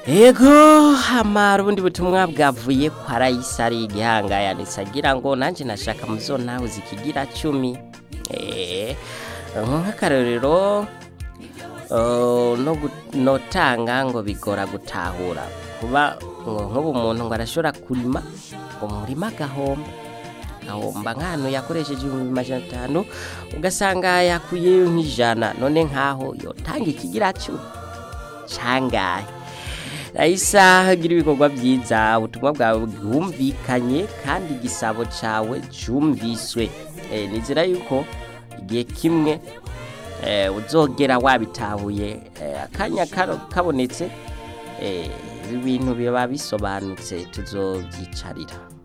Ego hamara ubundi butumwa bwavuye kwa Raisa ari igihanga yanditse agira ngo nanje nashaka muzo nawe zikigira cumi eh nk'akarorero uh, no gu- notanga ngo bigora gutahura kuba ngo nk'ubu umuntu ngo arashobora kurima ngo murima agahomba ahomba nk'ahantu yakoresheje ibihumbi majana atanu ugasanga yakuyeyo nk'ijana none nk'aho yotanga ikigira cumi cangahe Raisa gira ibikorwa byiza ubutumwa bwawe bwumvikanye kandi igisabo cawe cyumviswe e, nizera yuko igihe kimwe e, uzogera wabitahuye e, akanya karo- kabonetse e, ibintu biba bisobanutse tuzovyicarira